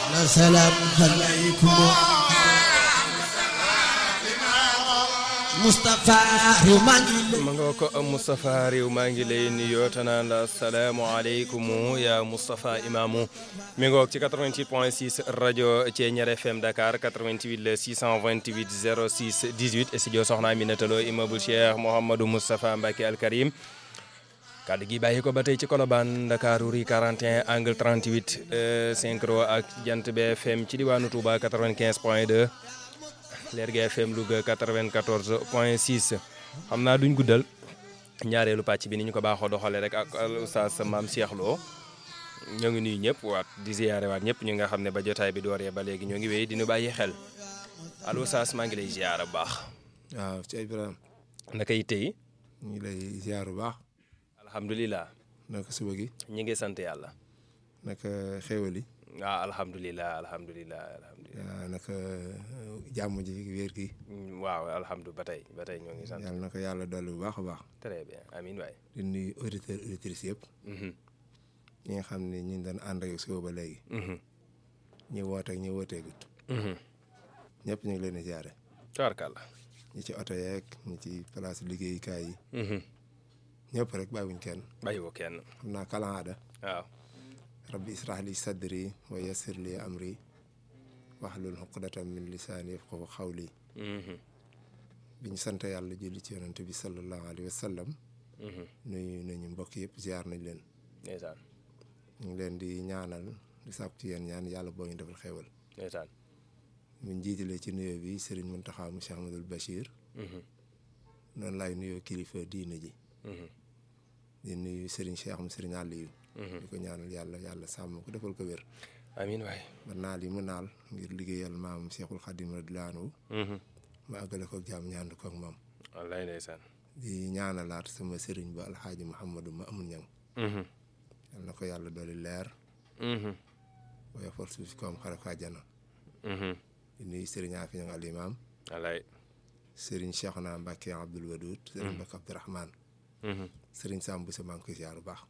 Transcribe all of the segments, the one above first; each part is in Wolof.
salaam aleykum Moustapha réew maa ngi lay ma nga ko Moustapha réew maa ngi lay nuyoo te naan la salaamualeykum ya Moustapha Imaamu mi ngoog ci 88 point 6 rajo Thiéniere FM Dakar 88 le 628 06 18 studio Soxna Aminata Lo immeuble Cheikh Mouhamadou Moustapha Mbacké Al Karim kàddu gi bàyyi ko ba tey ci Colobane Dakar rue 41 angle 38 synchro ak Jant BFM ci diwaanu Touba 95 point 2 Lergui FM Louga 94 point 6 xam naa duñ guddal ñaareelu pàcc bi ni ñu ko baaxoo doxalee rek ak oustaz maam Cheikh Lo ñoo ngi nuyu ñëpp waat di ziyaare waat ñëpp ñu nga xam ne ba jotaay bi dooree ba léegi ñoo ngi wéy di ñu bàyyi xel allo oustaz maa ngi lay ziyaara bu baax. waaw ci Ibrahima naka yitte yi. ñu ngi lay ziar bu baax. alhamdulilah. naka suba gi. ñi ngi sant yàlla. naka xéwal yi. waaw alhamdulilah alhamdulilah alhamdulilah. waaw naka jàmm ji wér gi. waaw alhamdulilah ba tey ba tey ñoo ngi sant. yàlla na ko yàlla dolli bu baax a baax. très bien amiin waay. di nuyu auditeurs auditrices yëpp. ñi nga xam ne ñu ngi doon ànd ak suba ba léegi. ñi woote ak ñi wooteegut. ñëpp ñu ngi leen di ziare. tabarkàlla. ñi ci oto yeeg ñi ci place liggéeyukaay yi. ñëpp rek bàyyiwuñ kenn. bàyyiwoo kenn. xam naa kalaada. waaw. rabbi israh li sadri wa yassir li amri wahlul uqdatan min lisaani yafqahu qawli bi ñu sant yàlla julli ci yonante bi sallallahu alayhi wa sallam nuyu nañu mbokk yëpp ziar nañ leen ndeysaan ñu ngi leen di ñaanal di sàkku ci yéen ñaan yàlla boo ñu defal xéewal ndeysaan mu jiitalee ci nuyoo bi sëriñ Muntaxa mu Cheikh Ahmadul Bachir noonu laay nuyoo kilifa diina ji di nuyu sëriñ Cheikh mu sëriñ Aliou di ko ñaanal yàlla yàlla sàmm ko defal ko wér amiin waay. ba naal yi mu naal ngir liggéeyal maam Cheikhul Khadim radiyallaahu anhu ma àggale ko jàmm ñaand ko ak moom wallaay ndeysaan. di ñaanalaat sama sëriñ ba alxaaji Mouhamadou ma amul ñang yal na ko yàlla dooli leer booy for suuf si koom xare ko àjjana di nuyu sëriñ Afi ñang al imam wallaay. sëriñ Cheikhna Mbacke Abdoul Wadoud sëriñ Mbacke Abdourahman sëriñ Sam Boussa maa ngi koy ziar bu baax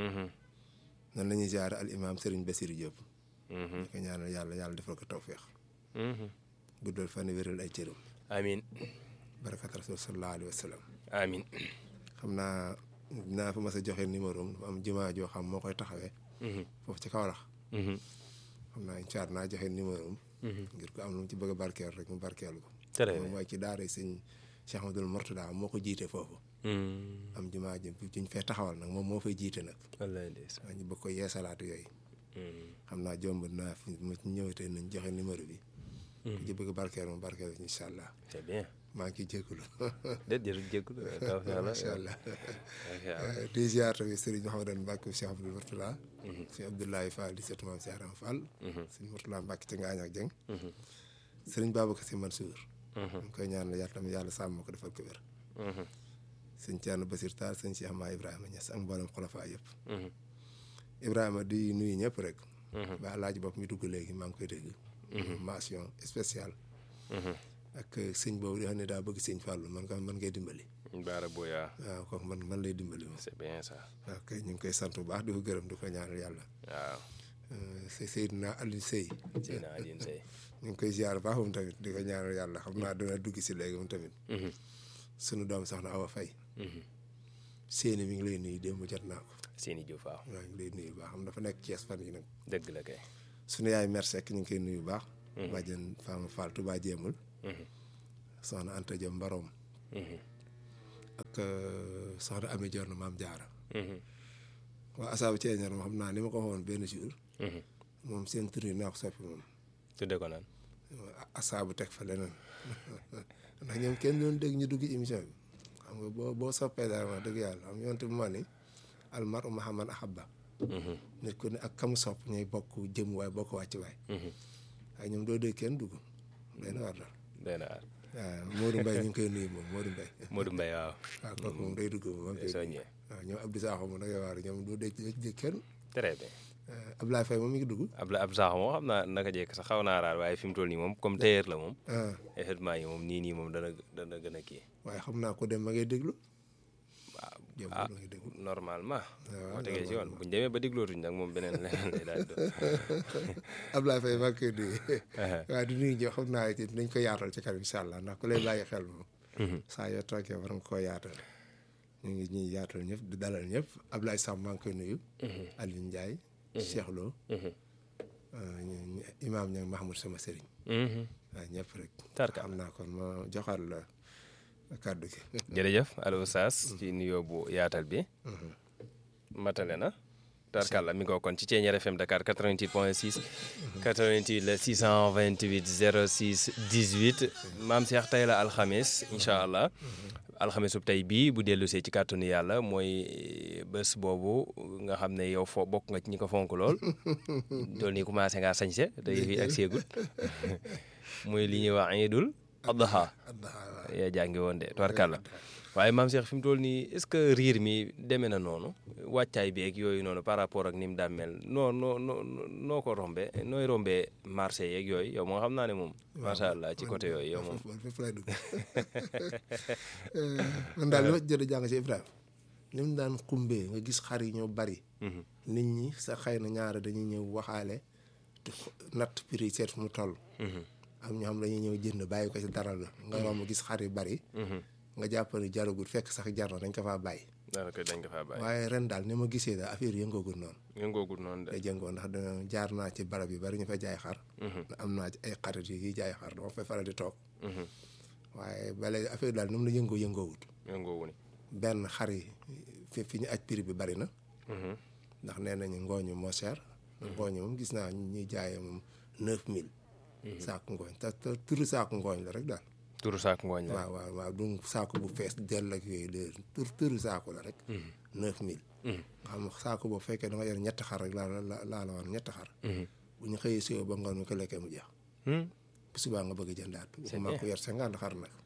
nan la ñuy ziar al imam sëriñ Bassirou Diop di ko ñaanal yàlla yàlla defal ko tawféex guddal fan wéral ay cëram amiin barakat rasul sallallahu alayhi wa sallam amiin. xam naa dinaa fa mas a joxe numéro am dafa am jumaa joo xam moo koy taxawee foofu ci Kaolack xam naa incha allah naa joxe numéro am ngir ko am lu mu ci bëgg a barkeel rek mu barkeelu ko très bien moom mooy ci daara sëñ Cheikh Ahmadoul Mourtada moo ko jiite foofu am jumaa ji juñ fee taxawal nag moom moo fay jiite nag wallaay ndeysaan. waa ñu bëgg ko yeesalaatu yooyu xam naa jomb naa fi mu ci ñëwatee nañ joxe numéro bi ku ci bëgg a barkeel mu barkeel incha allah c'est bien. maa ngi ciy jégalu déet jërëjëf jégalu. macha allah di ziar tamit Serigne Mouhamadou Mbacke Cheikh Abdoul Mourtala Serigne Abdoulaye Fall di seetu maam Cheikh Aram Fall Serigne Mourtala Mbacke ca Ngaañ ak Jeng Serigne Babacar Sy Mansour ñu koy ñaanal yàlla tamit yàlla sàmm ko defal ko wér sëñ Thierno Basir Tall sëñ Cheikh Ma Ibrahima Niass ak mboolem xolofaa yëpp Ibrahima di nuyu ñëpp rek ba alaaji bopp mi dugg léegi maa ngi koy dégg mention spéciale ak sëñ boobu di xam ne daa bëgg sëñ Fallou man nga man ngay dimbali Baara Boya. waaw kooku man man lay dimbali moom c'est bien ça. waaw kay ñu ngi koy sant bu baax di ko gërëm di ko ñaanal yàlla waaw. c'est Seydina Aliou Sey Seydina Alioune Seye. ñu ngi koy ziar baax moom tamit di ko ñaanal yàlla xam naa dana dugg si léegi moom tamit sunu doom soxna Awa Faye seeni mi ngi lay nuyu démb jot naa ko Seyni Diouf waaw. waaw ñu ngi lay nuyu bu baax xam dafa nekk Thiès fan yi nag dëgg la kay. sunu yaay mère Seck ñu ngi koy nuyu bu baax bàjjen Fama Fall Touba jéemul soxna Anta Diop Mbarom ak soxna Ami Dior maam Jaara waa asaabu Thiéniere moom xam naa ni ma ko waxoon benn jour moom seen tur yi naa ko soppi moom tudde ko nan. asaabu teg fa leneen ndax ñoom kenn doon dégg ñu dugg émission bi xam nga boo boo soppee dara wax dëgg yàlla xam yonte bu ma ni almar mahaman ahabba nit ku ne ak kamu sopp ñooy bokk jëm waay bokk wàcc waay waaye ñoom doo dégg kenn dugg day na war dal doy na waar. waaw Modou Mbaye ñu ngi koy nuyu moom Modou Mbaye Modou Mbaye waaw. waaw kooku moom day dugg moom day soññee. waaw ñoom Abdou Sakho moom da ngay waar ñoom doo dégg dégg kenn très bien. Abdoulaye Faye moom mi ngi dugg Abla ab sax moo xam naa naka jekk sax xaw naa raar waaye fi mu toll nii moom comme tailleur la moom. ah effectivement yi moom nii nii moom dana dana gën a kii. waaye xam naa ko dem ma ngay déglu waaw jëm ah lu ngi déglu normalement waaw boo tegee ci yoon buñ demee ba diglootuñ nag moom beneen leneen lay daal di Ablaye Faye maa ngi koy nuyu doon waaye du nuyu ñëw xam naa it dañ ko yaatal ci kanam incha allah ndax ku lay bàyyi xel moom saa yoo toogee war nga koo yaatal ñu ngi ñuy yaatal ñëpp di dalal ñëpp Ablaye Samb maa ngi koy nuyu Alioune Ndiaye Cheikh Lo ñu- ñu- Imaam Niang Mahmoud sama sëriñ waaw ñëpp rek Tarka. xam naa kon ma joxaat la kàddu gi jërëjëf Aliou Oustaz ci nuyoo bu yaatal bi matale na tarkalla mi ngoo kon ci Thiéniere FM Dakar 88 point 6 88 la 628 06 18 maam Cheikh tey la alxamis incha allah alxamisub tey bii bu dellu see ci kàttanu yàlla mooy bés boobu nga xam ne yow foo bokk nga ci ñi ko fonk lool tool nii commencé ngaa sañse te yëf yi ak seegut muy li ñuy wax iidul adha yaa jàngi woon de tubarkàlla waaye maam Cheikh fi mu toll nii est-ce que riir mi demee na noonu wàccaay bi ak yooyu noonu par rapport ak ni mu daan mel noo noo noo noo ko rombee nooy rombee marché yeeg yooyu yow moo xam naa ne moom macha allah ci côté yooyu yow moom man fépp lay dugg man daal li ma jot a jàng ci Ibrahima ni mu daan xumbee nga gis xar yi ñoo bari nit ñi sa xëy na ñaara dañuy ñëw waxaale te natt prix seet fu mu toll am ñoo xam dañuy ñëw jënd bàyyi ko ci dara la nga romb gis xar yu bari nga jàpp ne jaragul fekk sax jar na dañ ko faa bàyyi daanaka dañ ko faa bàyyi waaye ren daal ni ma gisee daal affaire yëngoogul noonu yëngoogul noonu de te jëngoo ndax dana jaar naa ci barab yi bari ñu fa jaay xar am naa ci ay xarit yi jaay xar dama fay faral di toog waaye bale affaire daal ni mu la yëngoo yëngoowut yëngoowu ni benn xar yi fi fi ñu aj prix bi bari na ndax nee nañu ngooñu moo cher ngooñu moom gis naa ñuy jaayee moom neuf mille saaku ngooñ te te turu saaku ngooñ la rek daal turu saak ngooñ la waaw waaw waaw du saaku bu fees dell ak yooyu de tur turu saaku la rek neuf mille nga xam saaku boobu fekkee da nga yor ñetti xar rek laa la laa la woon ñetti xar bu ñu xëyee siwo ba ngoon mi ko lekkee mu jeex bu subaa nga bëgg a jëndaat maa ko yor cinquante xar nag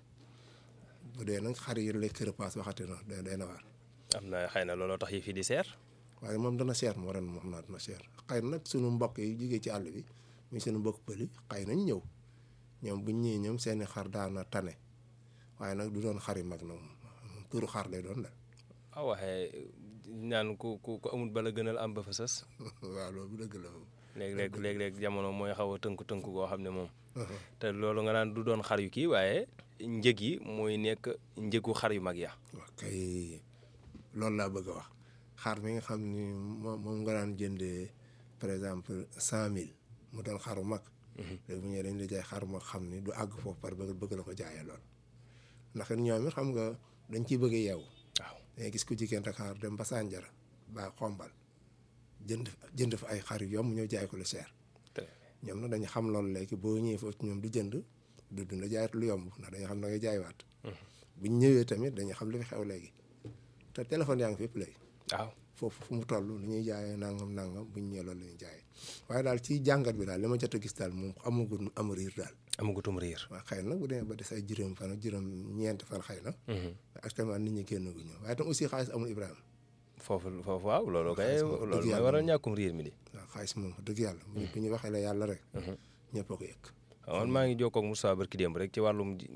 bu dee nag xar yi lekk repas waxati na day day na waar am na xëy na looloo tax yi fi di seer waaye moom dana seer moo ren moom naa dana seer xëy na nag sunu mbokk yi jógee ci àll bi muy sunu mbokk pëli xëy nañ ñëw ñoom buñ ñëwee ñoom seeni xar daana tane waaye nag du doon xar yu mag na moom turu xar lay doon de a waxee naan ku ku ku amul bala gënal am ba fa sës waaw loolu bu dëgg la moom léeg-léeg léeg-léeg jamono mooy xaw a tënku tënku goo xam ne moom te loolu nga naan du doon xar yu kii waaye njëg yi mooy nekk njëgu xar yu mag ya wax kay loolu laa bëgg a wax xar mi nga xam ni moom moom nga daan jëndee par exemple cent mille mu doon xaru mag léegi bu ñëwee dañ la jaay xar moo xam ni du àgg foofu par bëgg bëgg la ko jaayee lool ndax ñoom it xam nga dañ ciy bëgg yeewu waaw dangay gis ku jigéen Dakar dem ba Sandiara ba xombal jënd jënd fa ay xar yu yomb ñëw jaay ko lu cher ñoom nag dañu xam loolu léegi boo ñëwee foofu ñoom du jënd du dund jaayat lu yomb ndax dañu xam da ngay jaaywaat buñ ñëwee tamit dañu xam li fi xew léegi te téléphone yaa ngi fépp léegi waaw foofu fu mu toll lu ñuy jaayee nangam nangam buñ ñëwee loolu la ñuy jaayee waaye daal ci jàngat bi daal li ma jot a gis daal moom amagul am riir daal amagutum riir waaw xëy na bu demee ba des ay juróom fan ak juróom ñeenti fan xëy na actuellement nit ñi génn gu ñu waaye tam aussi xaalis amul Ibrahima foofu foofu waaw loolu kay xaalis moom loolu dëgg mooy yàlla waral ñàkkum riir mi di waaw xaalis moom wax dëgg yàlla bu ñu bu ñu waxee la yàlla rek ñëpp a ko yëg man maa ngi jokkoo ak Moussa barki démb rek ci wàllum ji-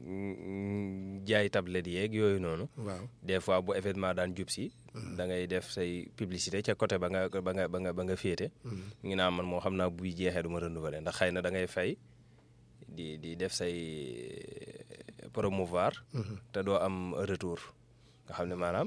mm, jaay tablette yeeg yooyu noonu waaw des fois bu événement daan jub si da ngay def say publicité ca côté ba nga ba nga ba nga ba nga féete ngi naa man moo xam naa buy jeexee du ma renouveler ndax xëy na da ngay fay di di def say promouvoir te doo am retour nga xam ne maanaam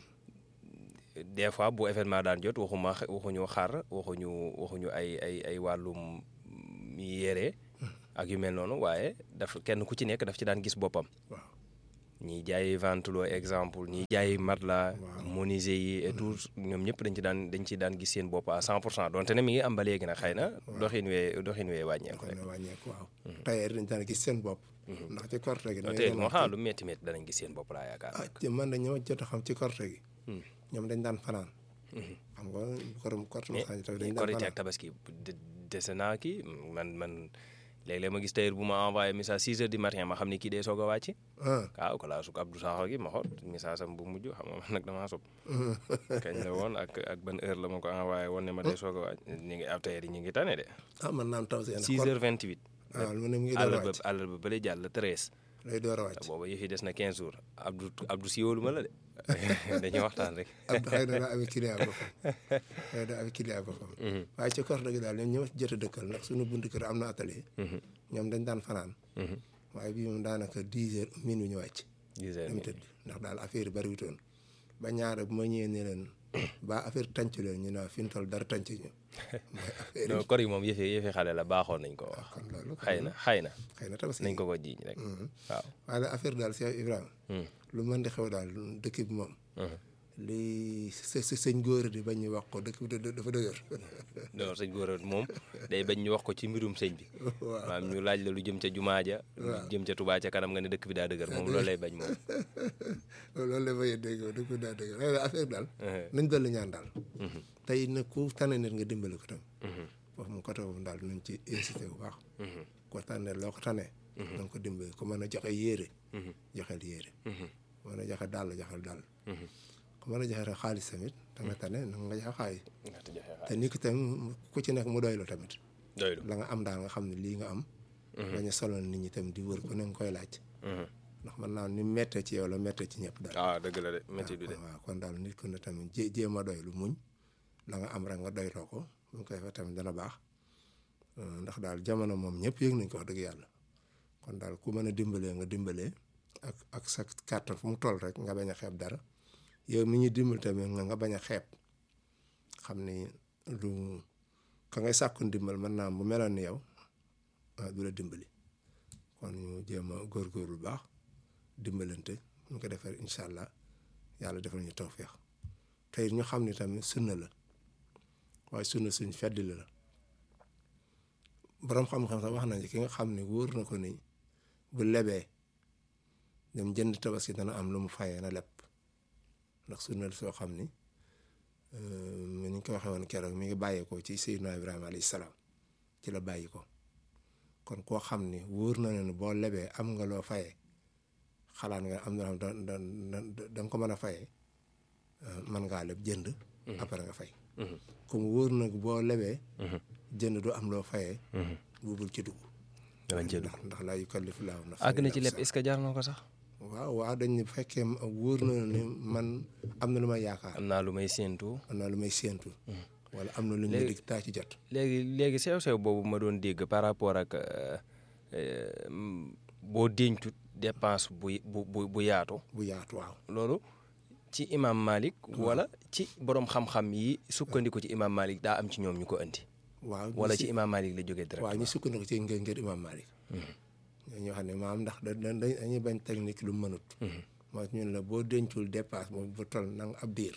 des fois bu événement daan jot waxuma waxuñu xar waxuñu waxuñu ay ay ay wàllum yére ak yu mel noonu waaye daf kenn ku ci nekk daf ci daan gis boppam waaw ñiy jaay ventilo exemple ñiy jaay matelas menuisier yi et tout ñoom ñëpp dañ ci daan dañ ci daan gis seen bopp à 100 pour cent donte ne mi ngi am ba léegi nag xëy na doxin wee doxin wee wàññeeku kon rek ne wàññeeku waaw tailleur dañ daan gis seen bopp ndax ci korte gi da ngay tey dem moo ak- xam lu métti métti danañ gis seen bopp laa yaakaar ah ci man dañ ñoo jot a xam ci korte gi ñoom dañ daan fanaan xam nga korom korte ma xam tamit dañ daan korite ak fanaan tabaski de- dese naa kii man man léeg-léeg ma gis tailleur bu ma envoyé message 6 heures du matin ma xam ne kii dee soog a wàcc ah waaw kalaa suk Abdou Sakho gi ma xool message am bu mujj xam nga man nag damaa sob kañ la woon ak ak ban heure la ma ko envoyé woon ne ma dee soog a wàcc ñu ngi ab tailleur yi ñu ngi tane de ah man naan taw seen 6 heures 28 waaw mu ne mu ngi àll doon ba wàcc àll ba bële jàll 13 lay door a wàcc booba yëf yi des na 15 jours Abdou Abdou siiwalu ma la de dañuy waxtaan rek. Abdou xëy na daa amee client boppam xëy na daa amee client boppam waaye ci kor dëgg daal ñoom ñoo jot a dëkkal ndax suñu buntu kër am na atelier ñoom dañ daan fanaan waaye bii moom daanaka dix heures minuit ñu wàcc dix heures dem tëdd ndax daal affaire yi bariwutoon ba ñaare bu ma ñëwee ne leen ba affaire tànc leen ñu ne fi mu toll dara tànc ñu mooy affaire non kor yi moom yëfi yëfi xale la baaxoon nañ ko wax kon loolu xëy na xëy na xëy na tabaski nañ ko ko jiiñ rek waaw waaye nag affaire daal Cheikh Ibrahima lu mën di xew daal dëkk bi moom li sa sa sëñ góor di bañ ñu wax ko dëkk bi da- dafa dëgër non sëñ góor moom day bañ ñu wax ko ci mbirum sëñ bi maam ñu laaj la lu jëm ca jumaa ja lu jëm ca Touba ca kanam nga ne dëkk bi daa dëgër moom loolu lay bañ moom loolu la may dégg dëkk bi daa dëgër waaye daal affaire daal nañ dolli ñaan daal tey nag ku tànn nit nga dimbali ko tam foofu mu côté boobu daal nañ ci incité bu baax ko tànnee loo ko tànnee na nga ko dimbali ku mën a joxe yéere joxeel yéere ku mën a joxe dàll joxeel dàll ku mën a joxe rek xaalis tamit da nga tane na nga joxe xaalis te nit ki tam ku ci nekk mu doylu tamit doylu la nga am daal nga xam ne lii nga am bañ a solal nit ñi tam di wër ku ne nga koy laaj ndax man naa ni mettee ci yow la mettee ci ñëpp daal ah dëgg la de métti du de waaw kon daal nit ku ne tamit jé jéem a doylu muñ la nga am rek nga doyloo ko bu ñu koy defee tamit dana baax ndax daal jamono moom ñëpp yëg nañ ko wax dëgg yàlla kon daal ku mën a dimbalee nga dimbalee ak ak sa kàttan fu mu toll rek nga bañ a xeeb dara yow mi ñuy dimbal tamit nga nga bañ a xeeb xam ni lu ka ngay sàkku ndimbal mën naa am bu meloon ni yow ah du la dimbali kon ñu jéem a góorgóorlu bu baax dimbalante ñu ko defee incha allah yàlla defal ñu tawféex tey ñu xam ni tamit sunna la waaye sunna suñ feddi la borom xam-xam sax wax nañ ci ki nga xam ne wóor na ko ni bu lebee dem jënd tabaski dana am lu mu fayee na leb ndax sunna la soo xam ni ni ñu ko waxee woon keroog mi ngi bàyyeekoo ci Seydina Ibrahima alayhi salaam ci la bàyyi ko kon koo xam ni wóor na ne boo lebee am nga loo fayee xalaat nga am na loo xam da da da nga ko mën a fayee mën ngaa leb jënd. après nga fay. comme wóor na boo lebee. jënd du am loo fayee. buubul ci dugg. danañ cee dugg ndax ndax laa yukallifu laahu nafsan àgg na ci illaa lépp est-ce que jar na ko sax waaw waaw dañ ne bu fekkee wóor na ni man am na lu may yaakaar am naa lu may séentu am na lu may séentu. wala am na lu ñu dig taa ci jot. léegi léegi sew-sew boobu ma doon dégg par rapport ak euh, euh, boo dencut dépense bu bu bu bu yaatu bu yaatu waaw. loolu ci imam Malik wala ci borom xam-xam yi sukkandiku ci imam Malik daa am ci ñoom ñu ko andi waaw wala ñu ci imam Malik la jógee direct waaw ñu sukkandiku ci ngeen ngeen imam Malik. ñoo xam ne maam ndax da da dañuy bañ technique lu mënut. mooy ñun la boo dencul dépasse moom bu toll na nga ab diir.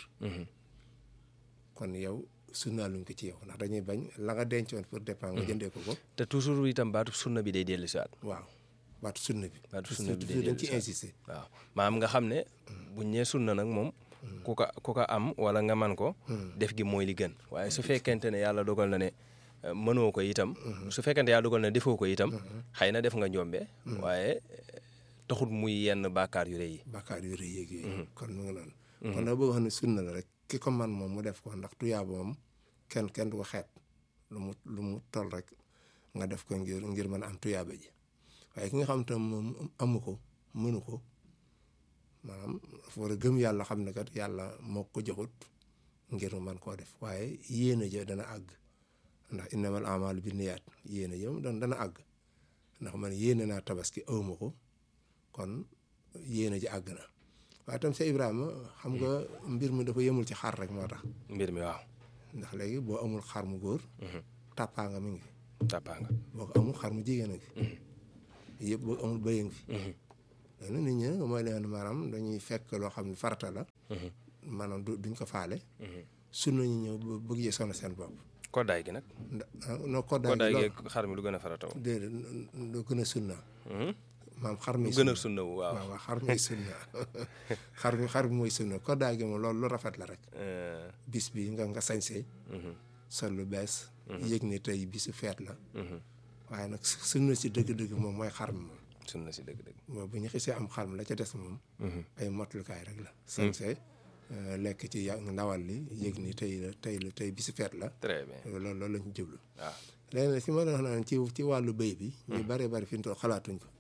kon yow sunnaaluñ ko ci yow ndax dañuy bañ la nga dencoon pour dépense nga jëndee ko ko. te toujours itam baatu sunna bi day dellu si waat waaw baatu sunna bi. baatu sunna bi day toujours dañ dellu ci si waat insister. waaw maam nga xam ne buñ ñee sunna nag moom ku ko ku ko am wala nga man ko def gi mooy li gën waaye su fekkente ne yàlla dogal na ne euh, mënoo ko itam su fekkente yàlla dogal na defoo ko itam xëy na def nga njombe waaye euh, taxut muy yenn bàkkaar yu rëy yi bàkkaar yu rëy yeeg yooyu. kon mu ngi noonu. kon nag boo xam ne sunna la rek ki ko man moom mu def ko ndax tuyaaba moom kenn kenn du ko xeeb lu mu lu mu toll rek nga def ko ngir ngir mën a am tuyaaba ji waaye ki nga xam te moom amu ko mënu ko maanaam dafa war a gëm yàlla xam ne kat yàlla moo ko joxut ngir mu mën koo def waaye yéene ja dana àgg ndax innamal amalu bi niyaat yéene ja moom dana dana àgg ndax man yéene naa tabaski awma ko kon yéene ji àgg na waaye tam sa Ibrahima xam nga mbir mi dafa yemul ci xar rek moo tax mbir mi waaw ndax léegi boo amul xar mu góor tàppaa nga mi ngi fi tàppaa nga boo ko amul xar mu jigéen a ngi fi yëpp boo amul bëy a ngi fi léegi nag nit ñi nag mooy leen maanaam dañuy fekk loo xam ne farata la maanaam du duñ ko faale sunna ñu ñëw ba bëgg yi sonn seen bopp koddaay gi nag ndax no koddaay koddaay gi gi loolu xar mi lu gën a farataw déedéet lu gën a sunna maam xar mi lu gën a sunna wu waaw waaw waaw xar mi sunna xar mi xar mi mooy sunna koddaay gi moom loolu lu rafet la rek Euh, bis bi nga nga sañsee sol lu bees yëg ni tey bisu feet la waaye nag sunna si dëgg-dëgg moom mooy xar mi moom sunna si dëgg-dëgg moom bu ñu xisee am xar mi la ca des moom ay motlukaay rek la sañsee euh, lekk ci ya ndawal li yëg ni tey la tey la tey bisu feet la très bien loolu loolu lañ jublu waaw léegi nag si ma doon wax naan ci ci wàllu béy bi ñu bëree bëri fi ñu toll xalaatuñ ko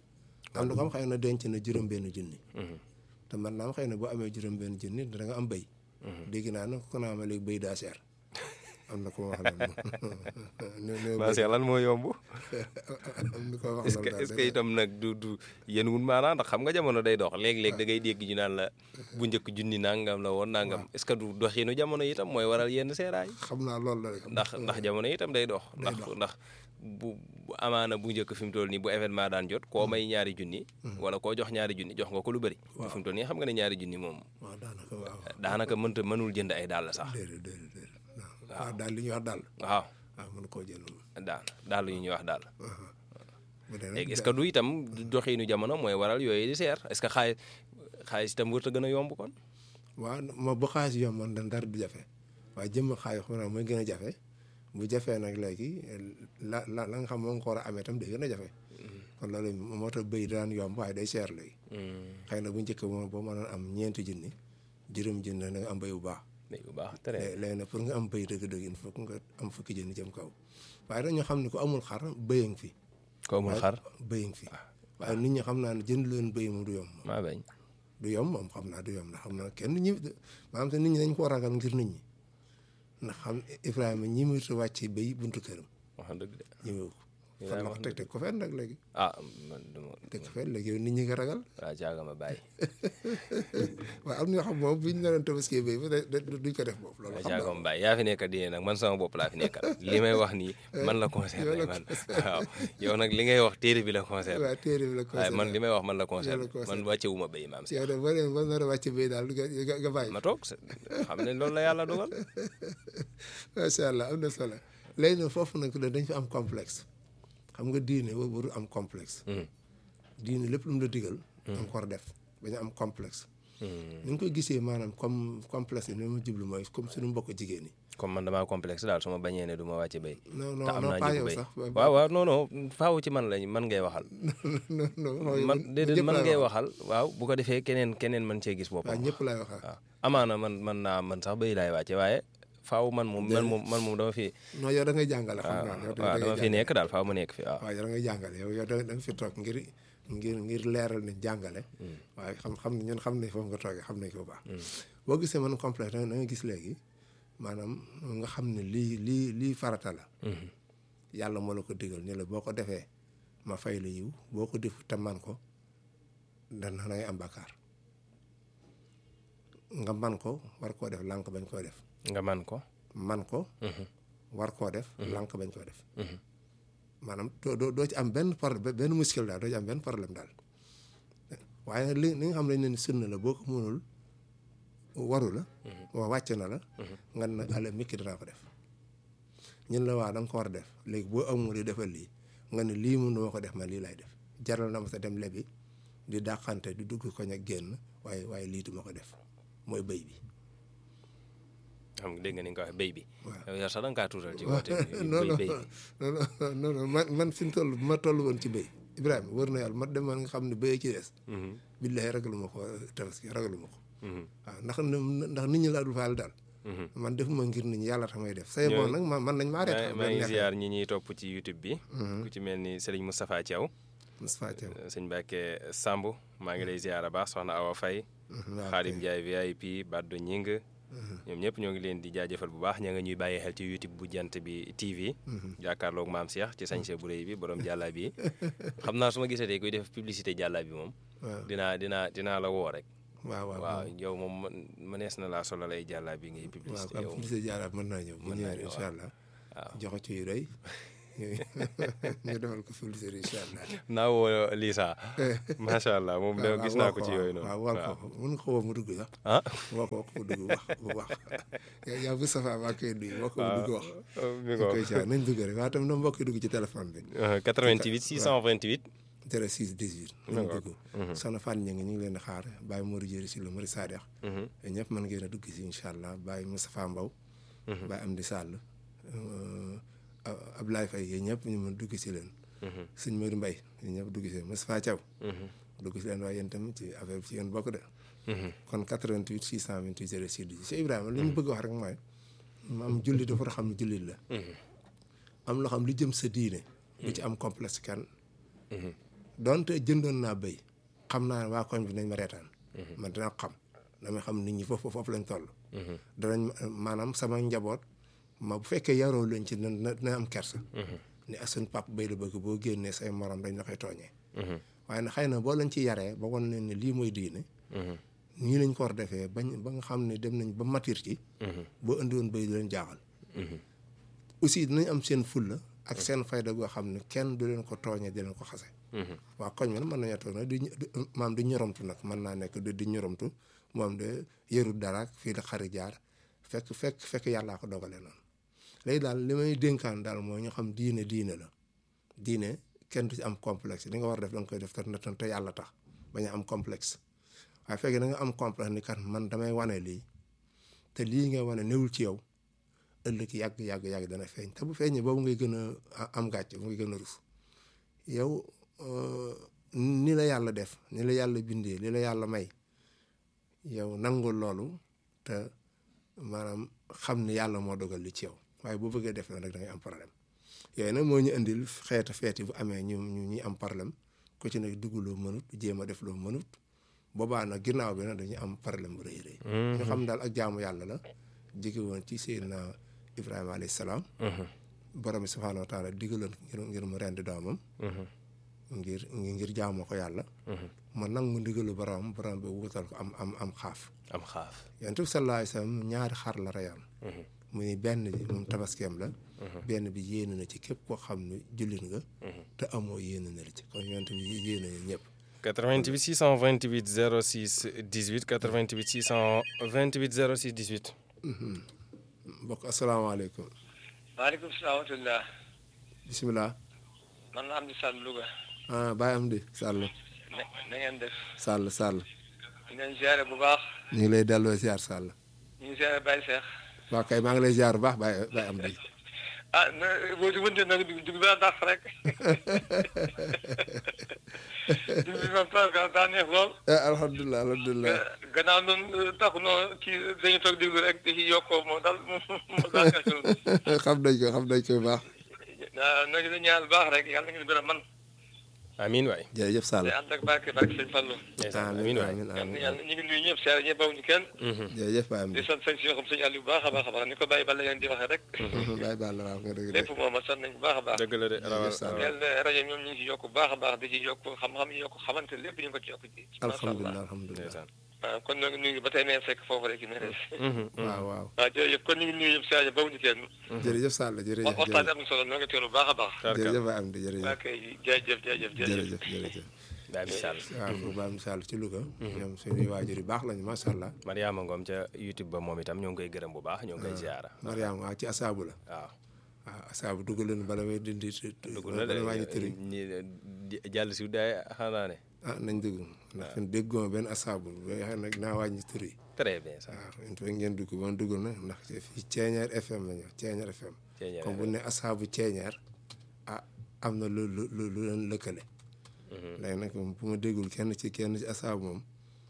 am na ko am xëy na denc na juróom benn junni te man naam xëy na boo amee juróom benn junni da nga am béy dégg naa nag ko naa ma léegi béy daa seer am na ko wax loolu macha lan moo yomb am na ko wax est-ce que loolu est-ce que itam nag du du yéen wun maanaa ndax xam nga jamono day dox léeg-léeg da ngay dégg ñu naan la bu njëkk junni nangam la woon nangam est-ce que du doxinu jamono itam mooy waral yenn seeraay xam naa loolu la rek ndax ndax jamono itam day dox ndax ndax bu bu amaana bu njëkk fi mu toll nii bu événement daan jot koo may ñaari junni wala koo jox ñaari junni jox nga ko lu bëri fi mu toll nii xam nga ne ñaari junni moom waaw daanaka waaw daanaka mënta mënul jënd ay dàll sax déedéet déedéet déedéet waaw daal li ñuy wax daal waaw waaw mën koo jël moom daal daal yu ñuy wax daal bu dee nag léegi est-ce que du itam du doxinu jamono mooy waral yooyu di seer est-ce que xaalis xaalis itam wërta gën a yomb kon waaw moo bu xaalis yomboon dan dara du jafe waaye jëmm xaalis xam naa mooy gën a jafe bu jafee nag léegi la la la nga xam moo nga ko war a amee tam day gën a jafe kon loolu moo tax béy daan yomb waaye day seer léegi xëy na bu njëkk moom boo mënoon am ñeenti junni juróom junni da nga am béy bu baax léegi bu baax très léegi léegi nag pour nga am béy dëgg-dëgg il faut que nga am fukki junni jëm kaw waaye dañoo xam ne ko amul xar béy a ngi fi ko amul xar béy a ngi fi waaye nit ñi xam naa ne jënd leen béy moom du yomb maa bañ du yomb moom xam naa du yomb ndax xam naa kenn ñi maanaam te nit ñi dañ koo ragal ngir nit ñi ndax xam Ibrahima ñi mu wàcc béy buntu këram wax dëgg de ñi mu fan la ko teg teg ko fenn nag léegi ah man duma teg ko fenn léegi yow nit ñi nga ragal waa jaaga ma bàyyi waaye am na ñoo xam moom buñ la doon tabaski béy ba duñ ko def boobu loolu waa xam jaaga naa ma bàyyi yaa fi nekk diine nag man sama bopp laa fi nekkal li may wax nii man la concerné man waaw yow nag li ngay wax téere bi la concerné waaw téere bi la ko waaye man li may wax man la concerné concerné. man wàccewu ma béy maam si yow de boo demee ba nar a wàcc béy daal nga nga nga bàyyi ma toog xam ne loolu la yàlla dogal macha allah am na solo léegi nag foofu nag dañ fi am complexe xam nga diine wa waru am complexe diine lépp lu mu la digal danga ko war a def bañu am complexe ni nga koy gisee maanaam comme complexe yi ni ma jublu mooy comme suñu mbokk jigéen ñi comme man damaa complexe daal su ma bañee ne du ma wàcce béy non te non am non naa pas njëgu yow béy sax waaw waaw non non faaw ci man lañ man ngay waxal non non man déedéet ñëpp man laay ngay waxal. waxal waaw bu ko defee keneen keneen man cee gis waaw boppam ñëpp laay waxal waaw amaana man man naa man sax béy laay wàcce waaye faaw man moom man moom man moom dama fi non yow da ngay jàngale xam naa yow da waaw ngay dama fi jàngale. nekk daal faaw ma nekk fi waaw waaw yow da ngay jàngale yow yow da da nga fi toog ngir ngir ngir leeral ni jàngale waaye xam xam ne ñun xam nañ foofu nga toogee xam nañ ko bu baax boo gisee man complexe da nga gis léegi maanaam nga xam ne lii lii lii farata la yàlla moo la ko digal ni la boo ko defee ma fay la yiw boo ko defu te man ko dana da ngay am bàkkaar nga man ko war koo def lànk bañ koo def nga man ko man ko war koo def lànk bañ koo def maanaam doo doo doo ci am benn problème benn muskil daal doo ci am benn problème daal waaye nag li li nga xam ne ne sunna la boo ko mënul waru la waa wàcc na la nga ne nag ala mikki danaa ko def ñun la waa da nga ko war a def léegi boo amul di defal lii nga ne lii mun dama ko def ma lii lay def jaral na ma sa dem lebi di dàqante di dugg koñ ak génn waaye waaye lii duma ko def mooy bëy bi xam nga dégg nga ni nga ko waxee béy bi Waaw. yow sax da nga kaa tuutal ci woote bi non non béy bi non non non man man fi mu toll bu ma toll woon ci béy Ibrahima wër na yàlla ma demoon nga xam ne béy ci des. billahi ragalu ma ko tabaski ragalu ma ko. waaw ndax ndax nit ñi laa dul faal daal. man defuma ngir nit ñi yàlla tax may def. say bon nag man man nañ maa reet. maa ngi ziar ñi ñuy topp ci YouTube bi ku ci mel ni Serigne Moustapha Thiaw Moustapha Thiaw. sëñ Mbacke Samb maa ngi lay ziar a baax soxna Awa Faye Xaadim Ndiaye VIP Baddo Ñing ñoom ñëpp ñoo ngi leen di jaajëfal bu baax ña nga ñuy bàyyi xel ci YouTube bu jant bi TV jàkkaarloog maam Cheikh ci sañse bu rëy bi borom jàlla bi xam naa su ma gisatee kuy def publicité jàlla bi moom dinaa dinaa dinaa la woo rek waaw waaw waaw yow moom mënees na laa solal ay jàlla bi ngay publicité waaw yow publicité jaaraat mën naa ñëw bu ñëwee incha allah joxe ci yu rëy ñu defal ko publicité incha allah naa woo Lisa macha allah moom de gis naa ko ci yooyu noonu waaw waaw ko mën nga ko woo mu dugg sax ah woo ko mu dugg wax bu wax yaa bu safa maa koy nuyu woo ko mu dugg wax mi ñu koy caa nañ dugg rek waaye tam na mbokk yi dugg ci téléphone bi 88 628 06 18 nañ dugg soxna Fane ñu ngi ñu ngi leen di xaar Baye Modou Diéry si lu Mari Sadex ñëpp mën ngeen a dugg si incha allah Baye Moustapha Mbow Baye Amdi Sall Ablaye Faye yéen ñëpp ñu mën dugg si leen sëñ Modou Mbaye yéen ñëpp dugg si leen Moustapha Thiaw dugg si leen waaye yéen tamit ci affaire bi ci yéen bokk de kon 88 628 06 18 si Ibrahima li ñu bëgg wax rek mooy am jullit dafa xam ne jullit la am loo xam li jëm sa diine bu ci am complexe kenn donte jëndoon naa béy xam naa ne waa koñ bi nañ ma reetaan man dina xam damay xam nit ñi foofu foofu lañ toll danañ maanaam sama njaboot ma bu fekkee yaroo leen ci na dina am kersa ni ak suñ pap béy la bëgg boo génnee say morom dañ la koy tooñee waaye nag xëy na boo leen ci yaree ba wan leen ne lii mooy diine nii lañ ko war defee bañ ba nga xam ne dem nañ ba matir ci boo indi woon béy du leen jaaxal aussi dinañ am seen fulla ak seen fayda goo xam ne kenn du leen ko tooñee di leen ko xase waa koñ man mën nañoo toog nag di maam di ñoromtu nag mën naa nekk di ñoromtu moom de yërul dara fii la xari jaar fekk fekk fekk yàllaa ko dogalee noonu léegi daal li may dénkaan daal mooy ñu xam diine diine la diine kenn du ci am complexe li nga war a def da nga koy def te te yàlla tax bañ a am complexe waaye fekkee da nga am complexe ni kat man damay wane lii te lii nga wane newul ci yow ëllëg yàgg yàgg yàgg dana feeñ te bu feeñee boobu ngay gën a am gàcce bu ngay gën a rus yow ni la yàlla def ni la yàlla bindee li la yàlla may yow nangul loolu te maanaam xam ni yàlla moo dogal li ci yow waaye boo bëggee def rek da ngay am problème yooyu nag moo ñu indil xeeta feeti bu amee ñu ñu ñuy am problème ku ci nekk dugg loo mënut jéem a def loo mënut boobaa nag ginnaaw bi nag dañuy am problème bu rëy rëy ñu xam daal ak jaamu yàlla la jóge woon ci Seydina Ibrahima alayhi salaam borom bi subhaanahu wa taala digaloon ngir ngir mu rendi doomam ngir ngir jaamoo ko yàlla ma nag mu ndigalu borom borom bi wutal ko am am am xaaf am xaaf yonent bi sallallahu alayhi wasallam ñaari xar la reyoon mu ni benn bi moom tabaskeem la benn bi yéene na ci képp koo xam ne jullit nga te amoo yéene na la ci kon yonent bi yéene na ñëpp 88 628 06 18 88 628 06 18 mbokk asalaamaaleykum maaleykum salaam wa rahmatulah. bisimilah man la Amdi Sall Louga. ah Baye Amdi Sall na na ngeen def. Sall Sall ñu ngeen ziare bu baax. ñu ngi lay delloo ziar Sall ñu ngi ziare Baye Cheikh. waaw kay maa ngi lay ziar bu baax Baye Baye Amdi ah na boo ci mënti nag dugg dugg ba dàq rek. dugg bi man parce que daa neex lool. alhamdulilah alhamdulilah gannaaw noonu taxu noonu kii dañu toog déglu rek di ci yokkoo moo daal moo daal neex ci loolu. xam nañ ko xam nañ ko bu baax ah na ngeen ñaan baax rek yàlla na ngeen gën a man amiin waay jërëjëf Sall te ànd ak barke barke sëñ Fallou. amiin waay amiin yàlla amiin yàlla ñu ngi nuyu ñëpp seere ñëpp bawuñu kenn. jërëjëf Baye Amdi di sant sëñ si yoo xam sëñ Aliou bu baax a baax a baax ni ko bàyyi ba la ngeen di waxee rek. Baye Ball waaw nga dëgg de lépp moom a sant nañ bu baax a baax. dëgg la de rawal Sall. yàlla na rajo ñoom ñu ngi ci yokk bu baax a baax di ci yokk xam-xam yi yokk xamante lépp ñu ngi ko ci yokk ci. macha alhamdulilah allah alhamdulilah ndeysaan waaw kon nag ñu ngi ba tey nee fekk foofu rek ne des. waaw waaw waaw jërëjëf kon ñu ngi nuyu yëpp si rajo boobu ñu kenn. jërëjëf Sall jërëjëf waxtaan am na solo noo ngi teelu bu baax a baax. jërëjëf Baye Amdi waa jërëjëf kay jërëjëf jërëjëf jërëjëf. jërëjëf jërëjëf Baye Michal waaw bu Baye Sall ci Louga ñoom suñuy waajur yu baax lañu macha allah Mariama Ngom ca YouTube ba moom itam ñoo ngi koy gërëm bu baax ñoo ngi koy ziara Mariam waaw ci asaabu la waaw waaw asaabu dugg leen bala may dindi dugg na de bala wàññi tëri ñi jàll si daay xanaa ne ah nañ dugg ndax fin déggoo benn asaabu ba xam nag naa wàññi tëri très bien ça waaw il faut ngeen dugg ba dugg na ndax fii Ceeñeer FM la ñu wax Ceeñeer FM Ceeñeer comme bu ne asaabu Ceeñeer ah am na lu lu lu lu leen lëkkale léegi nag moom bu ma déggul kenn ci kenn ci asaabu moom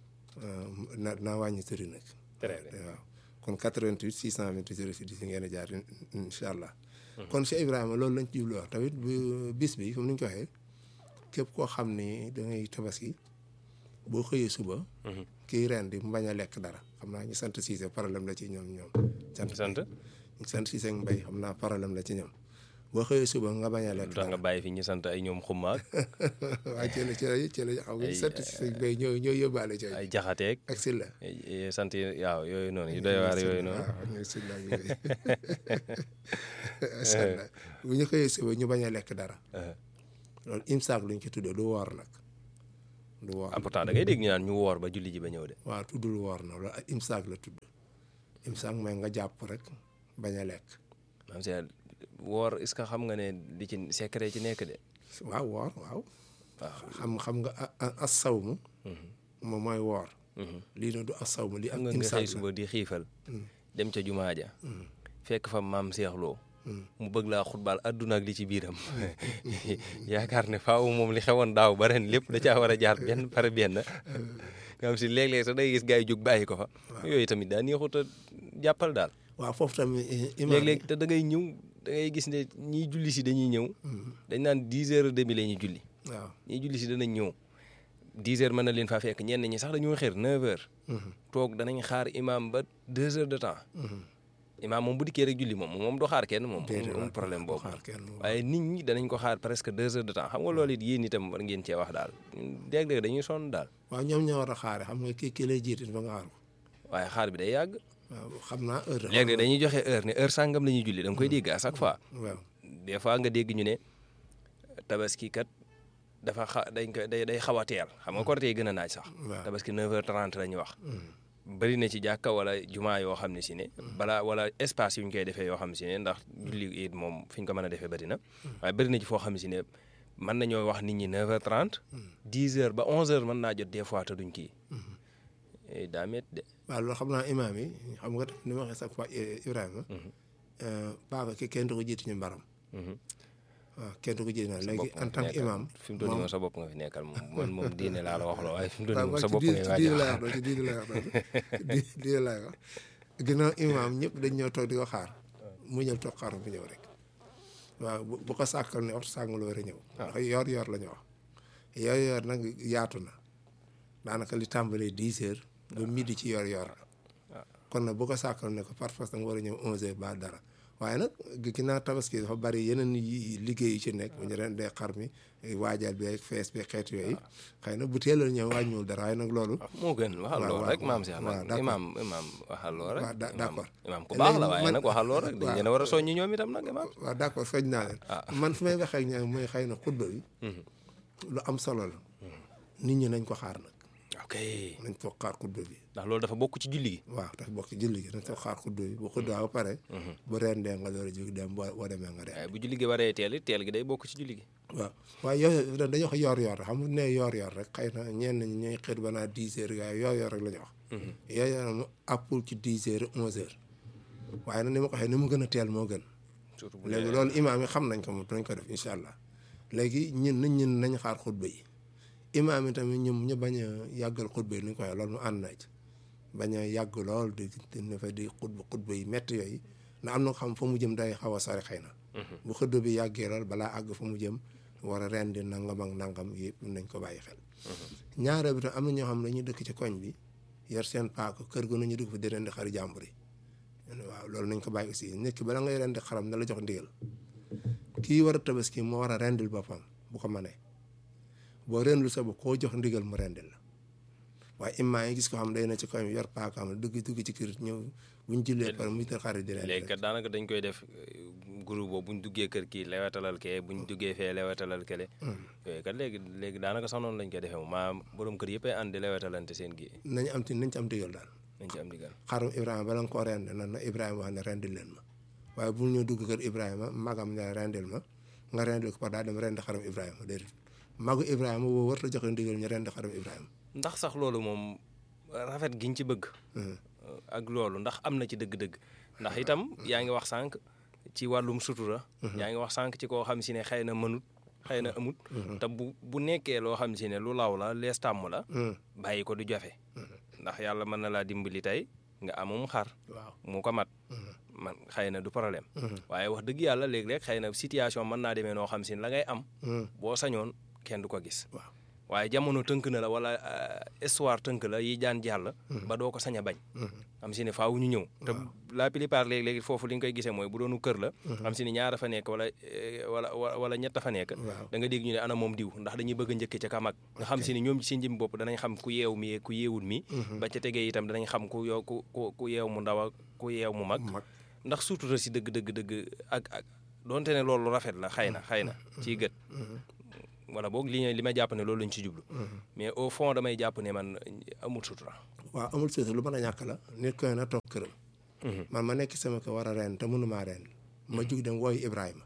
na naa wàññi tëri nag très bien waaw kon 88 628 06 10 ngeen di jaar incha allah. kon Cheikh Ibrahima loolu lañ ci jublu wax tamit bu bis bi comme ni ñu ko waxee képp koo xam ni da ngay tabaski boo xëyee suba. kii ren di mu bañ a lekk dara xam naa ñu sant Cissé problème la ci ñoom ñoom. sant sant ñu sant Cissé ak Mbaye xam naa problème la ci ñoom boo xëyee suba nga bañ a lekk lu tax nga dara bàyyi fi ñu sant ay ñoom xummaak waaye ci la ci la ci la xam nga ay- sant Cissé ak Mbaye ñoo ñoo yóbbaale ci ay jaxateeg ak Silla. ay- ay sant yi waaw yooyu noonu yu doy waar yooyu noonu waaw ñooy Silla ak yooyu. macha allah bu ñu xëyee suba ñu bañ a lekk dara. loolu imsaak luñ ci tuddee du woor nag du woor ah pourtant da ngay dégg ñu naan ñu woor ba julli ji ba ñëw de waaw tuddul woor na loolu ak imsaak la tudd imsaak mooy nga jàpp rek bañ a lekk maam si woor est-ce que xam nga ne li ci secret ci nekk de waaw woor waaw waaw xam xam nga a- a- as sawmu moom mooy woor lii na du as sawmu lii ak xam nga nga imsaak xëy la suba di xiifal dem ca jumaa ja fekk fa maam seexloo mu bëgg laa xutbaal adduna ak li ci biiram yaakaar ne faaw moom li xewoon daaw ba ren lépp da caa war a jaar benn par benn nga xam si léeg-léeg sax day gis gars yi jóg bàyyi ko fa yooyu tamit daa neexut a jàppal daal waaw foofu tamit eh, imaam léeg-léeg te da ngay ñëw da ngay gis ne ñiy julli si dañuy ñëw dañ naan dix heures et demi la ñuy julli waaw ñiy julli si danañ ñëw 10 heures mën na leen faa fekk ñenn ñi sax dañoo xër 9 heures toog danañ xaar imam ba 2 heures de temps imam moom bu dikkee rek julli moom moom du xaar kenn moom Déedéet, amul waaw, problème du boobu xaar kenn, waaw. waaye nit ñi danañ ko xaar presque 2 heures de temps xam nga loolu it yéen itam war ngeen cee wax daal léeg-léeg dañuy sonn daal waaw ñoom ñoo war a xaare xam nga kii kii lay jiite ba nga xaar ko waaye xaar bi day yàgg waaw xam naa heure léeg-léeg dañuy joxe heure ne heure sàngam la ñuy julli da nga koy dégg à chaque fois waaw des fois nga dégg ñu ne tabaski kat dafa xa dañ ko day day xaw a teel xam nga korite yi gën a naaj sax waaw. tabaski 9h30 la ñuy wax bëri na ci jàkka wala jumaa yoo xam ne si ne balaa wala espace yu ñu koy defee yoo xam ne si ne ndax julli it moom fi ñu ko mën a defee bëri na waaye bëri na ci foo xam ne si ne mën nañoo wax nit ñi 9h30 10h ba 11h mën naa jot des fois te duñ kii Eh, daa métti de waaw loolu xam naa imaam yi xam nga ni ma waxee chaque fois Ibrahima paaka ki kenn du ko jiite ñu mbaram waaw kenn du ko jiite na léegi en tant que imam fi mu toll nii moom sa bopp nga fi nekkal moom man moom diine laa la wax loo waaye fi mu toll nii waaw moom sa ci bopp diine ngay ci waaj diine a lay wax ci diine lay wax di diine lay wax ginnaaw imaam ñëpp dañ ñëw toog di ko xaar mu ñëw toog xaar mu ñëw rek waaw bu bu ko sàkkal ne waxtu sàng la war a ñëw ndax yoor yoor la ñu wax yoor yoor nag yaatu na daanaka li tàmbalee dix heures ba midi ci yoor yoor la kon nag bu ko sàkkal ne ko par force da nga war a ñëw onze heures ba dara waaye nag ginnaaw tabaski dafa bari yeneen yi liggéey yu ci nekk bu ñu ren dee xar mi waajal bi ak fees bi xeet yooyu xëy na bu teeloon ñëw wàññiwul dara waaye nag loolu moo gën waxal waaw, lool waaw, rek maam Cheikh waaw, nag d'accord. imaam imaam waxal lool rek waaw, da- imaam- d'accord. imaam ku baax la Léegi waaye man- nag waxal lool rek dañ waaw. leen a war a soññi ñoom itam nag imaam waaw d'accord soñ naa leen man fi may waxee ak ñoom mooy xëy na xutba bi lu am solo la nit ñi nañ ko xaar nag ok nañ toog xaar xutba bi ndax loolu dafa bokk ci julli gi waaw dafa bokk ci julli gi nañ toog xaar xutba bi bu xutba ba pare bu rendee nga door a jóg dem boo boo demee nga dem waaye bu julli gi waree teel it teel gi day bokk ci julli gi waaw waaye yooyu dañoo wax yoor yoor xam nga ne yoor yoor rek xëy na ñenn ñi ñooy xër ba naa dix heures waaye yoor yoor rek la ñu wax yoor yoor mu appul ci dix heures onze heures waaye nag ni ma ko waxee ni mu gën a teel moo gën surtout bu léegi loolu imaam yi xam nañ ko moom dinañ ko def incha allah léegi ñun nañ ñun nañ xaar xutba yi imaam yi tamit ñoom ñu bañ a yàggal xutba yi ni ñu ko waxee loolu mu ànd na ci bañ a yàgg lool di di fa di xutba xutba yi métti yooyu na am na ko xam fa mu jëm day xaw a sori xëy na bu xutba bi yàggee lool balaa àgg fa mu jëm war a rendi nangam ak nangam yëpp nañ ko bàyyi xel ñaareel bi tam am na ñoo xam ne dañuy dëkk ci koñ bi yor seen paako kër gu nañu dugg fa di rendi xari jàmbur yi waaw loolu nañ ko bàyyi aussi nit ki bala ngay rendi xaram na la jox ndigal kii war a tabaski moo war a rendil boppam bu ko mënee boo rendul sa bopp koo jox ndigal mu rendil la waaye immaa yi gis ko xam day na ci koñ bi yor paakaam dugg dugg ci kër ñëw buñ jullee pare muy tër xarit di rendi léegi kat daanaka dañ koy def groupe boobu buñ duggee kër kii lewetalal kee buñ duggee fee lewetalal kele yooyu kat léegi léegi daanaka sax noonu lañ koy defee moom maa borom kër yëpp ay ànd di lewetalante seen gi nañ am ti nañ ci am ndigal daal nañ ci am digal xarum Ibrahima bala nga koo rend nan na Ibrahima wax ne rendil leen ma waaye bu ñu dugg kër Ibrahima magam ne rendil ma nga rendil ko par daal dem rend xarum Ibrahima déedéet magu Ibrahima woo war la joxe ndigal ñu rend xarum Ibrahima ndax sax loolu moom rafet giñ ci bëgg ak loolu ndax am na ci dëgg-dëgg ndax itam yaa ngi wax sànq ci wàllum sutura yaa ngi wax sànq ci koo xam si ne xëy na mënut xëy na amut te bu bu nekkee loo xam si ne lu law la lees tàmm la bàyyi ko du jafe ndax yàlla mën na laa dimbali tey nga amum xar waaw mu ko mat man xëy na du problème waaye wax dëgg yàlla léeg-léeg xëy na situation mën naa demee noo xam si ne la ngay am boo sañoon kenn du ko gis waaw waaye jamono tënk na la wala histoire tënk la yi jaan jàll ba doo ko sañ a bañ xam si ne faaw ñu ñëw te la plupart léegi-léegi foofu li nga koy gisee mooy bu doonu kër la xam si ne ñaara fa nekk wala wala wala ñett fa nekk Waaw. da nga dégg ñu ne ana moom diw ndax dañuy bëgg a njëkke ca kamag nga xam si ne ñoom ci seen jëm bopp danañ xam ku yeew mi ku yeewul mi ba ca tegee itam danañ xam ku yow ku ku ku yeew mu ndaw ak ku yeew mu mag mag ndax sutura si dëgg dëgg dëgg ak ak donte ne loolu rafet la xëy na xëy na ciy gët wala boog li li ma jàpp ne loolu lañ ci jublu mais au fond damay jàpp ne man amul sutura waaw amul suuta lu mën a ñàkk la nit koy na toog këram man ma nekk sama ko war a ren te mënumaa ren ma jug dem wooyu Ibrahima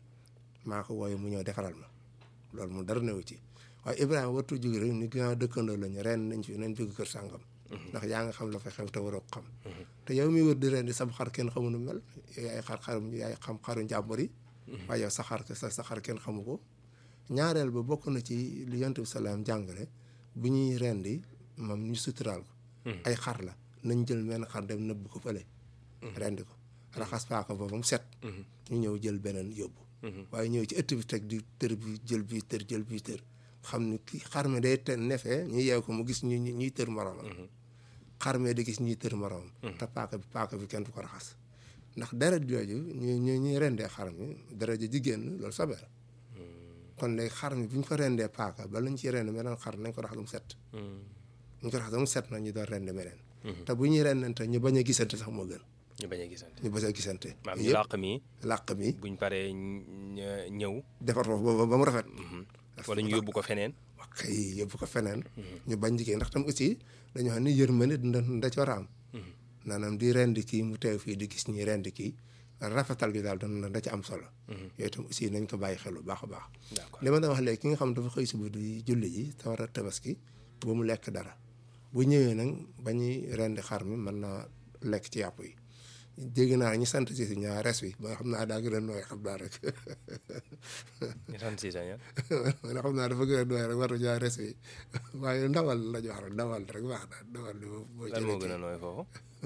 maa ko wooyu mu ñëw defaral ma loolu mu dara newu ci waaye Ibrahima wartu jug rek ni ginnaaw dëkkandoo lañu ren nañ fi nañ jóg kër sàngam ndax yaa nga xam la fa xew te waroo ko xam te yow mi wër di ren di sab xar kenn xamu nu mel yaay xar xarum yaay xam xaru njàmbur yi waaye yow sa xar sa sa xar kenn xamu ko ñaareel ba bokk na ci li yonent bi salaam jàngale bu ñuy rendi moom ñu suturaal ko ay xar la nañ jël menn xar dem nëbb ko fële rendi ko raxas paaka ba ba mu set ñu ñëw jël beneen yóbbu waaye ñëw ci ëtt bi teg di tër bi jël bi tër jël bi tër xam ni ki xar mi day te nefee ñu yeew ko mu gis ñu ñuy tër moroomam xar mi di gis ñuy tër moroomam te paaka bi paaka bi kenn du ko raxas ndax deret jooju ñu ñu ñuy rendee xar mi deret ji jigéen loolu sobe la kon léegi xar mi bu ñu ko rendee paaka ba lañ ciy rend meneen xar nañ ko raxas mu set bu ñu ko raxas mu set na ñu doon rend meneen te bu ñuy rendante ñu bañ a gisante sax moo gën ñu bañ a gisante ñu bañ a gisante maam ñu yëpp làq mi làq mi buñ paree ñ- ñëw defar foofu ba ba mu rafet wala ñu yóbbu ko feneen wax kay yóbbu ko feneen ñu bañ jigéen ndax tam aussi dañoo xam ni yërmande da da ci war a am maanaam di rendi kii mu teew fii di gis ñi rendi kii rafetal gi daal da da ci am solo yooyu tam aussi nañ ko bàyyi xel bu baax a baax d'accord li ma doon wax léegi ki nga xam dafa xëy suba di julli ji te war a tabaski ba mu lekk dara bu ñëwee nag ba ñuy rendi xar mi mën naa lekk ci yàpp yi dégg naa ñu sant si si ñaar res wi ba xam naa daa gën a nooy xam naa rek ñu sant si sa ñaan man xam naa dafa gën a nooy rek war ñaar res wi waaye ndawal la ñu wax rek ndawal rek baax na ndawal li moom mooy lan moo gën a nooy foofu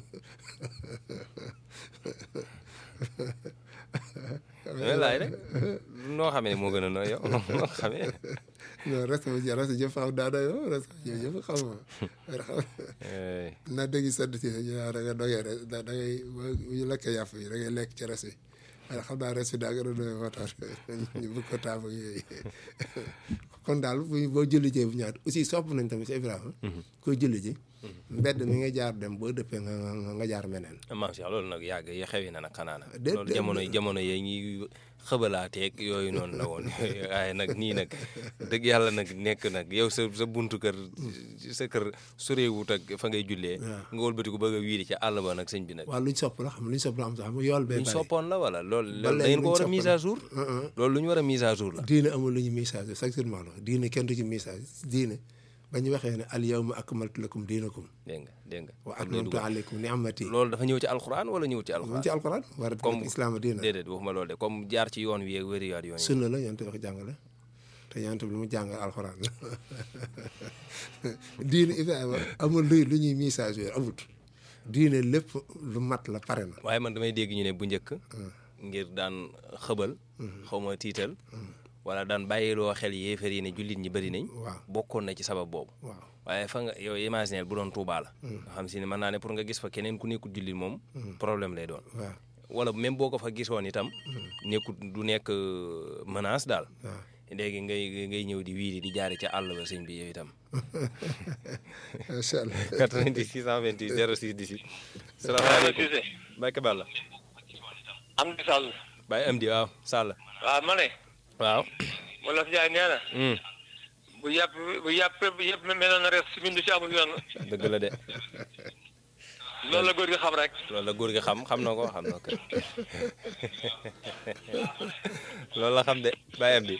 dama laaj rek noo xamee ne moo gën a nooy yow noo xamee non res bi res bi jëf xam daa doy moom res bi jëf xam nga Eh, na dégg sant si ñu naan da nga dogee rek da da ngay bu ñu lekkee yàpp yi da ngay lekk ci res bi waaye xam naa res bi daa gën a doy moo tax ñu bëgg ko taam ak yooyu kon daal bu boo julli jee bu ñaat aussi sopp nañ tamit si Ibrahima koy julli ji mbedd mi nga jaar dem boo dëppee nga nga nga jaar meneen maam Cheikh loolu nag yàgg yi xewi na nag xanaa nag Déet, loolu déet, jamono jamono yee ñuy xëbalaateeg yooyu noonu la woon waaye nag nii nag dëgg yàlla nag nekk nag yow sa sa buntu kër sa kër soreewut ak fa ngay jullee nga wëlbatiku bëgg a wiiri ca àll ba nag sëñ bi nag waaw luñ sopp la xam luñ sopp la am sax xam nga yool bee luñ bari soppoon la wala loolu Ba loolu da léegi ngeen ko luñ war a mise à soppal. jour loolu lu ñu war a mise à jour la diine amul lu ñu message exactement la diine kenn du ci message diine ba ñu waxee ne al yawma akmaltu lakum diinakum dégg nga dégg nga wa ak lay atmamtu dugal. alaykum ni'mati loolu dafa ñëw ci alxuraan wala ñëw ci mu alxuraan ci alquran war a Comme- islam diina déedéet waxuma loolu de comme jaar ci yoon wi ak wëriwaat yoon yi sunna la yonent wax jàngale te yonent bi lu mu jàngal alxuraan la diine Ibrahima amul luy lu ñuy message yooyu amut diine lépp lu mat la pare na waaye man damay dégg ñu ne bu njëkk ngir daan xëbal xaw ma tiital wala daan bàyyiloo xel yéefar yi ne jullit ñi bëri nañ waaw bokkoon na ci sabab boobu waaw waaye fa nga yow imaginer bu doon Tuubaa la nga xam si ne mën naa ne pour nga gis fa keneen ku nekkul jullit moom problème lay doon waaw wala même boo ko fa gisoon itam nekkul du nekk euh, menace daal waaw léegi ngay ngay ñëw di wiiri di jaari ca àll ba sëñ bi yow itam macha allah 90 628 06 18 salaamaaleykum Cissé Mbacke Balla am di sàll Baye Amdi waaw Sall waaw ma ne waaw wala fi jaay nee na Hmm, bu yàpp bu yàpp bu yëpp meloon na res si bindu ci amul yoon dëgg la de loolu la góor gi xam rek loolu la góor gi xam xam na ko xam na ko loolu la xam de Baye Amdi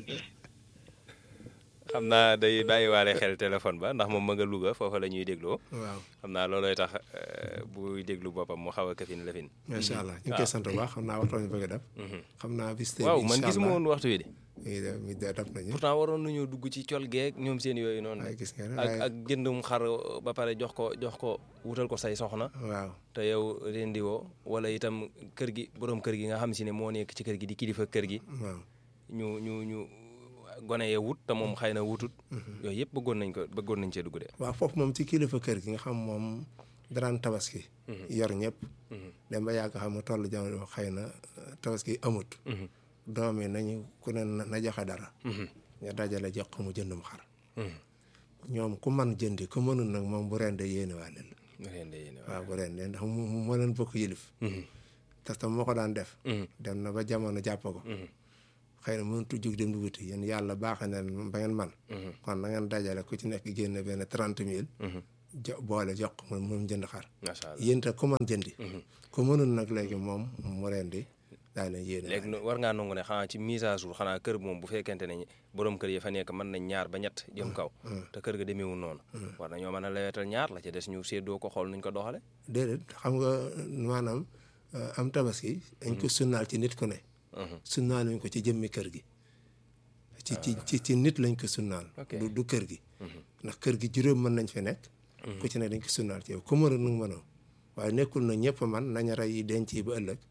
xam naa day bàyyiwaale xel téléphone ba ndax moom ma nga Louga foofa la ñuy dégloo waaw xam naa loolooy tax euh, buy déglu boppam mu xaw a kafin lafin macha allah ñu ngi koy sant bu baax xam naa waxtaan ñu bëgg a def xam naa bis tey waaw bi man incha gisuma allah woon waxtu wi de mi ngi def mi ngi def nañu pourtant waroon nañoo dugg ci col geeg ñoom seen yooyu noonu waaye gis nga ne ak waaye ak jëndum xar ba pare jox ko jox ko wutal ko say soxna waaw te yow rendi woo wala itam kër gi borom kër gi nga xam si ne moo nekk ci kër gi di kilifa kër gi waaw ñu ñu ñu gone yee wut te moom xëy na wutut yooyu yëpp bëggoon nañ ko bëggoon nañ cee dugg de waaw foofu moom ci kilifa kër gi nga xam moom daraan tabaski yor ñëpp dem ba yàgg xam nga toll jamono xëy na tabaski amut doom yi nañu ku ne na na joxe dara nga dajale jox ko mu jëndum xar ñoom ku man jëndi ku mënul nag moom bu rende yéene waa leen nga leen de yéene waaw bu rende ndax mu mu moo leen bokk yilif te tam moo ko daan def dem na ba jamono jàpp ko xëy na mënut a jug dem di wuti yéen yàlla baaxee na leen ba ngeen man kon na ngeen dajale ku ci nekk génne benn trente mille jo boole jox ko moom moom jënd xar macha allah yéen te ku man jëndi ku mënul nag léegi moom mu rendi daal leen yéene léegi nu- war ngaa nangu ne xanaa ci mise à jour xanaa kër moom bu fekkente ne borom kër yi fa nekk mën nañ ñaar ba ñett jëm kaw te kër ga demeewul noonu war nañoo mën a lewetal ñaar la ci des ñu séddoo ko xool nuñ ko doxale déedéet xam nga maanaam euh, am tabaski dañ ko sunnaal ci nit ku ne sunnaal lañ ko ci jëmmi kër gi ci ci ci ci nit lañ ko sunnaal Ok. du du kër gi ndax kër gi juróom mën nañ fi nekk ku ci ne dañ ko sunnaal ci yow ku mënul nu mënoo waaye nekkul na ñëpp man nañ rey yi denc yi ba ëllëg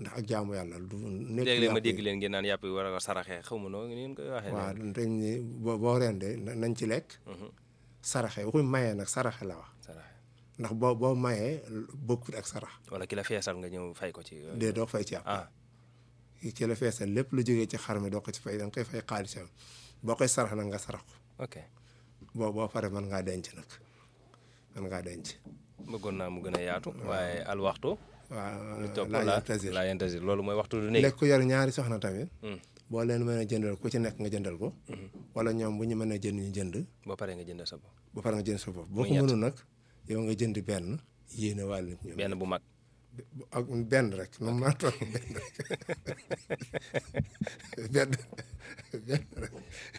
ndax ak jaamu yàlla du nekk léeg-léeg ma yàpp yi. dégg leen ngeen naan yàpp yi war a ko saraxee xaw ma noo ngeen koy waxee waaw dañ ni boo boo rendee na- nañ ci lekk saraxe waxuñ mayee nag saraxe la wax saraxe ndax boo boo mayee bokkut ak sarax wala ki la feesal nga ñëw fay ko ci dee doo fay ci àpp ah ci la feesal lépp lu jógee ci xar mi doo ko ci fay da nga koy fay xaalisam boo koy sarax nag nga sarax ko ok boo boo pare mën ngaa denc nag mën ngaa denc bëggoon naa mu gën a yaatu waaye al waxtu waaw topp laa la yantazir laa yantazir loolu mooy waxtu du nekk lekk ku yor ñaari soxna tamit Hmm. boo leen mën a jëndal ku ci nekk nga jëndal ko wala ñoom bu ñu mën a jënd ñu jënd ba pare nga jënd sa bopp ba pare nga jënd sa bopp boo Muy ko ñett. mënul nag yow nga jënd benn yéene wàllu ñoom benn bu mag ak benn rek nu mu mën a toll benn rek benn benn rek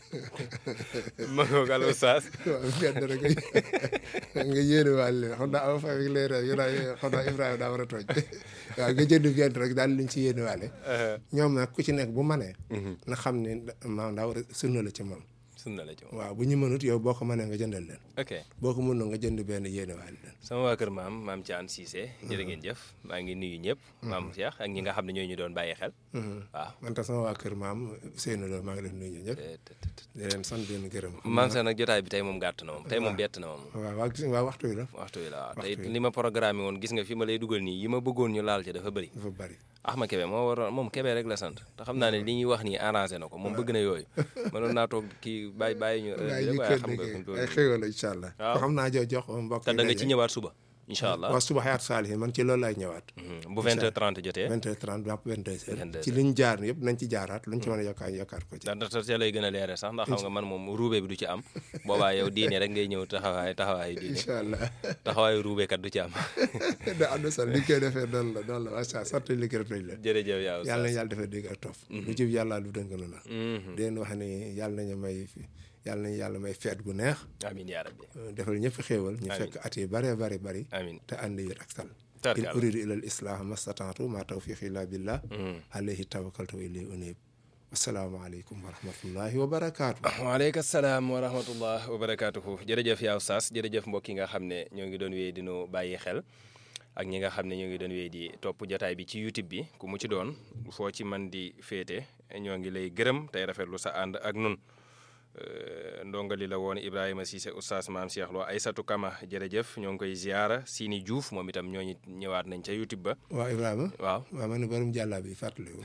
ma ngoog al oustaz waaw benn rek nga yéene wàllu xam naa aw fa ak leer yu naa xam naa Ibrahima daa war a tooj waaw nga jënd benn rek daal liñ ci yéene wàlle ñoom nag ku ci nekk bu manee na xam ne maanaam daa war a sunna la ci moom sunna la ci moom waaw bu ñu mënut yow boo ko mënee nga jëndal leen ok boo ko mënul nga jënd benn yéene wàllu leen sama waa kër maam maam Thian Cissé jërë ngeen jëf maa ngi nuyu ñëpp maam Cheikh ak ñi nga xam ne ñooy ñu doon bàyyi xel waaw man tam sama waa kër maam Seynou Lo maa ngi leen nuyu ñëpp te- te- te- di leen sant di leen gërëm maam Cheikh nag jotaay bi tey moom gàtt na moom tey moom bett na moom waaw waa gis waa waxtu wi la waxtu wi la waaw Waxtu tey wi. li ma programme woon gis nga fi ma lay dugal nii yi ma bëggoon ñu laal ci dafa bëri dafa bari Axma Kebe moo waroon moom Kebe rek la sant te xam naa ne li ñuy wax nii arrangé na ko moom bëgg na yooyu mënoon naa toog kii bàyyi bàyyi ñu heure bi waaye rek ñu waaye kër xam nga fi mu toll ay nii. xéwal la incha allah Waaw. xam naa jox jox mbokk te da nga ci ñëwaat suba incha allah waaw suba xayaatu saalihin man ci loolu laay ñëwaat Mhm. bu 20h30 jotee 20h30 jàpp 22h 22h. ci liñ jaar yëpp nañ ci jaaraat luñ ci mën a yokkaat yokkaat ko ci ndax ndax ca lay gën a leere sax ndax xam nga man moom ruube bi du ci am boobaa yow diine rek ngay ñëw taxawaay taxawaayu diine incha allah taxawaayu ruube kat du ci am da ànd sax li koy defee noonu la noonu la macha allah sant li gërëm nañ la jërëjëf yow yàlla na yàlla defee dégg ak topp lu jub yàlla lu dëng na di leen wax ni yàlla nañu may yàlla nañu yàlla may feet gu neex amin yaa rabbi defal ñëpp xéewal ñu fekk at yi bare bari bari amin te ànd yër ak sal in Tarkalla. uridu ila al islah mastataatu ma tawfiqi illa billah alayhi tawakkaltu wa ilayhi unib assalaamu aleykum wa rahmatullahi wa barakaatu waaleykum salaam wa rahmatullah wa barakaatuhu jërëjëf yaa Oustaz jërëjëf mbokk yi nga xam ne ñoo ngi doon wéy di nu bàyyi xel ak ñi nga xam ne ñoo ngi doon wéy di topp jotaay bi ci YouTube bi ku mu ci doon foo ci man di féete ñoo ngi lay gërëm tey rafetlu sa ànd ak nun Euh, ndongali la woon Ibrahima Cissé Oustaz Maam Cheikh Lo Aysatu Kama jërëjëf ñoo ngi koy ziara Sini Diouf moom itam ñooñu ñëwaat nañ ca YouTube ba waaw Ibrahima waaw waaw man ne borom jàllaa bi fàttaliwu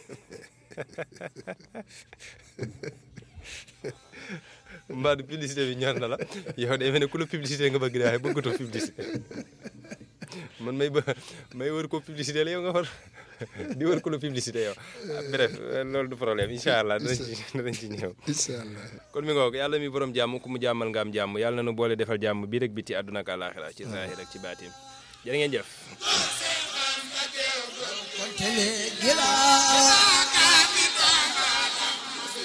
mbaa du publicité bi ñor na la yow day mel ne ku la publicité nga bëgg daay bëggatoo publicité man may ba may wër ko publicité la yow nga war di wër ko la publicité yow Ah, bref loolu du problème incha allah danañ ci danañ ci ñëw incha allah kon mi ngoog yàlla mi borom jàmm ku mu jàmmal nga am jàmm yàlla na nu boole defal jàmm bii rek biti àdduna ak àlaaxira ci zaahir ak ci baatin jërë ngeen jëf kontele gila